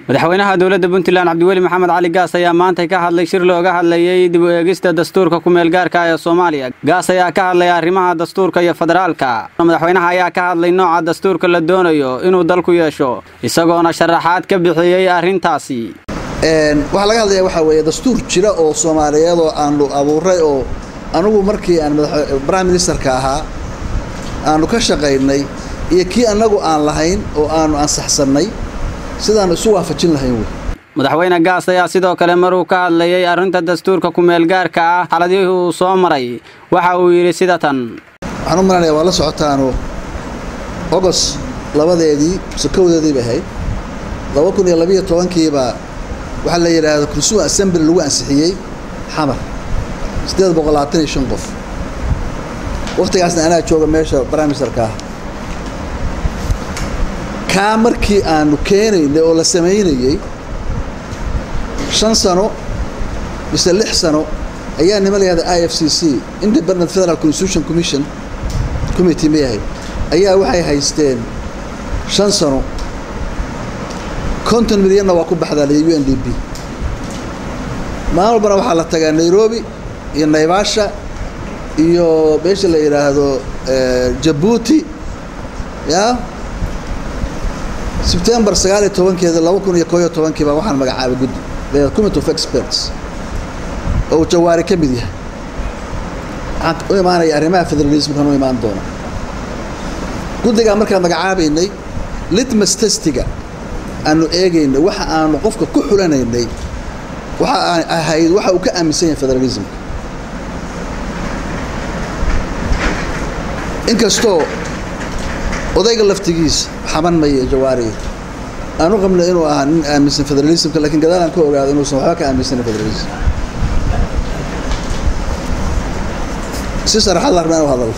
madaxweynaha dowladda puntland cabdiweli maxamed cali gaas ayaa maanta ka hadlay shir looga hadlayey dib u eegista dastuurka ku-meelgaarka ee soomaaliya gaas ayaa ka hadlay arrimaha dastuurka iyo federaalka madaxweynaha ayaa ka hadlay nooca dastuurka la doonayo inuu dalku yeesho isagoona sharaxaad ka bixiyey arrintaasi waxaa laga hadlayaa waxaa weeye dastuur jira oo soomaaliyeed oo aanu abuuray oo anugu markii aan prime ministerka ahaa aanu ka shaqaynay iyo kii annagu aan lahayn oo aanu ansaxsannay sidaanu isu waafajin lahayn wey madaxweyne gaas ayaa sidoo kale maruu ka hadlayey arrinta dastuurka ku-meelgaarka ah xaladihii uu soo maray waxa uu yidhi sida tan waxaan u malanaya waa la socotaanu ogos labadeedii mise kowdeedii bay ahayd laba kun iyo labiyo tobankiibaa waxaa la yidhaahdo consumer assembly lagu ansixiyey xamar siddeed boqol labaatan iyo shan qof wakhtigaasna anaa jooga meesha prime ministerka ah kaa markii aanu keenaynay oo la samaynayey shan sano mise lix sano ayaa nima layahda i f c c independent federal constitution commission committee ma yahay ayaa waxay haysteen shan sano konton milyanna waa ku baxdaa u n d b maalin walbana waxaa la tagaa nairobi iyo naivasha iyo meesha la yidhaahdo jabuuti ya sebtembar sagaal iyo tobankeeda laba kun iyo koo iyo tobankiiba waxaan magacaabay guddi committee of experts oo uu jawaari ka mid yahay waxaan u imaanaya arrimaha federalismkan u imaan doona guddigaa markaan magacaabaynay litmas testiga aanu eegaynay waxa aanu qofka ku xulanaynay waxa aan ahayd waxa uu ka aaminsan yahay federalismka inkastoo odayga laftigiisa xaban maya jawaariga aan u qabnay inuu ahaa nin aaminsan federalismka lakiin gadaal aan ka ogaado inuusan waxba ka aaminsanin federalism si saraxad la rabnaa inu hadallo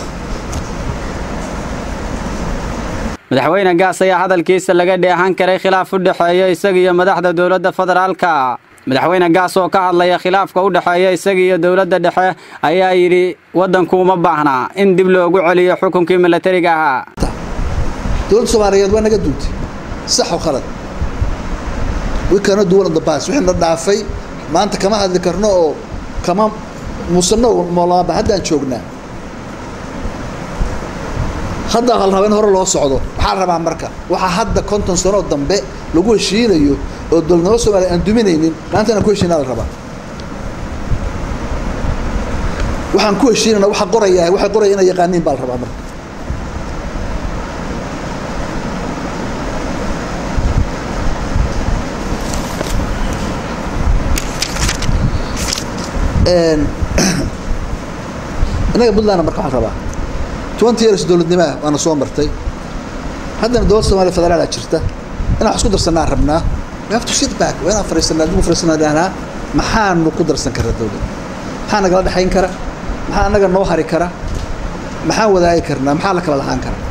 madaxweyne gaas ayaa hadalkiisa laga dheehan karay khilaaf u dhexeeya isaga iyo madaxda dowladda federaalka madaxweyne gaas oo ka hadlaya khilaafka u dhexeeya isaga iyo dowladda dhexe ayaa yidhi waddanku uma baahnaa in dib loogu celiyo xukunkii milatariga ahaa dowladda soomaaliyeed waa naga duuntay sax oo khalad wi kana duwan of the past wixii na dhaafay maanta kama hadli karno oo kama muusano moolaaba haddaan joognaa hadda hal raba in hore loo socdo waxaa la rabaa marka waxaa hadda konton sanoo dambe lagu heshiinayo oo dowladnimo soomaliya aan duminaynin maanta inaan ku heshiinaa la rabaa waxaan ku heshiinayna waxa qoraya waxay qoraya inay yaqaaniin baa la rabaa marka innaga puntlandna marka waxaan rabaa twenty years dowladnimaa waana soo martay haddana dowladda somaaliya federaala jirta inaan wax isku darsanaa rabnaa we have to sit back waa inaan fariisanaa adigu fariisanaa dhahnaa maxaanu ku darsan karaa dowladda maxaa nagala dhexayn kara maxaa annaga noo hari kara maxaan wadaagi karnaa maxaa la kala lahaan kara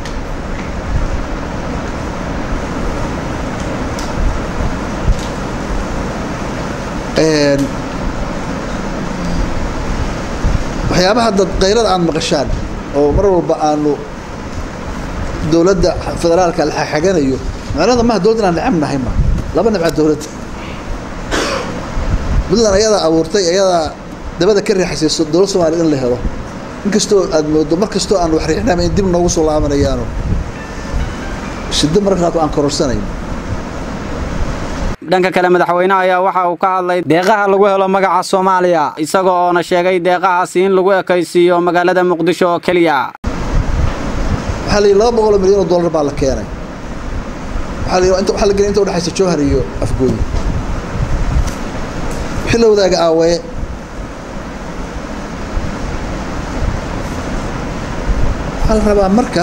waxyaabaha dad qaylada aad maqashaan oo mar walba aanu dowladda federaalka la xaganayo macnada maha dowladda inaan necab nahay ma laba nibca dowladda puntland ayadaa abuurtay ayadaa dabada ka riixasayso dowlad soomaliya in la helo inkastoo aad moodo mar kastoo aan wax riixnama in dib noogu soo laabanayaano shiddo mararka qaarkood aan kororsanayn dhanka kale madaxweynaha ayaa waxa uu ka hadlay deeqaha lagu helo magaca soomaaliya isaga oona sheegay deeqahaasi in lagu ekaysiiyo magaalada muqdisho oo keliya waxaa la yidhi laba boqoloo milyan oo dollar baa la keenay waxaa la yidhi inta waxaa la gelay inta udhexaysa jowhar iyo afgooyi wixii la wadaaga aawaye waxaa la rabaa marka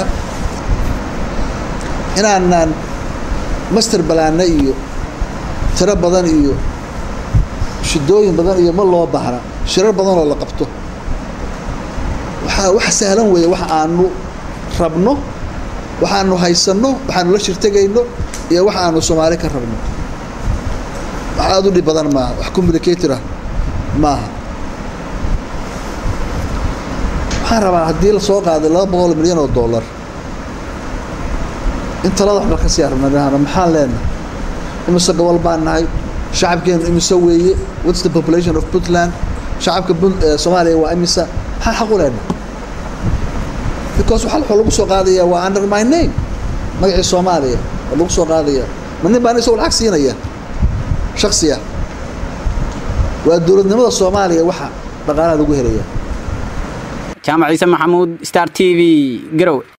inaanaan master balaana iyo tiro badan iyo shidooyin badan iyo ma loo baahna shirar badan oo la qabto waxaa wax sahlan weeye wax aanu rabno waxaanu haysanno waxaanu la shirtegayno iyo wax aanu soomaali ka rabno wax aada u dhib badan maaha wax communicatorah maaha waxaan rabaa haddii lasoo qaaday laba boqol milyan oo dollar in talada waxba ka sii arabna maxaan leenahay imise gobol baan nahay shacabkeenu imise weeye what's the population of puntland shacabka soomaaliya waa imisa maxaan xaq u leenahay because waxa waxaa lagu soo qaadayaa waa under my name magacii soomaaliya waa lagu soo qaadayaa ma nin baan isagoo lacag siinaya shaksiya waa dowladnimada soomaaliya waxa dhaqaalaha lagu helaya jaamac ciise maxamuud star t v garowe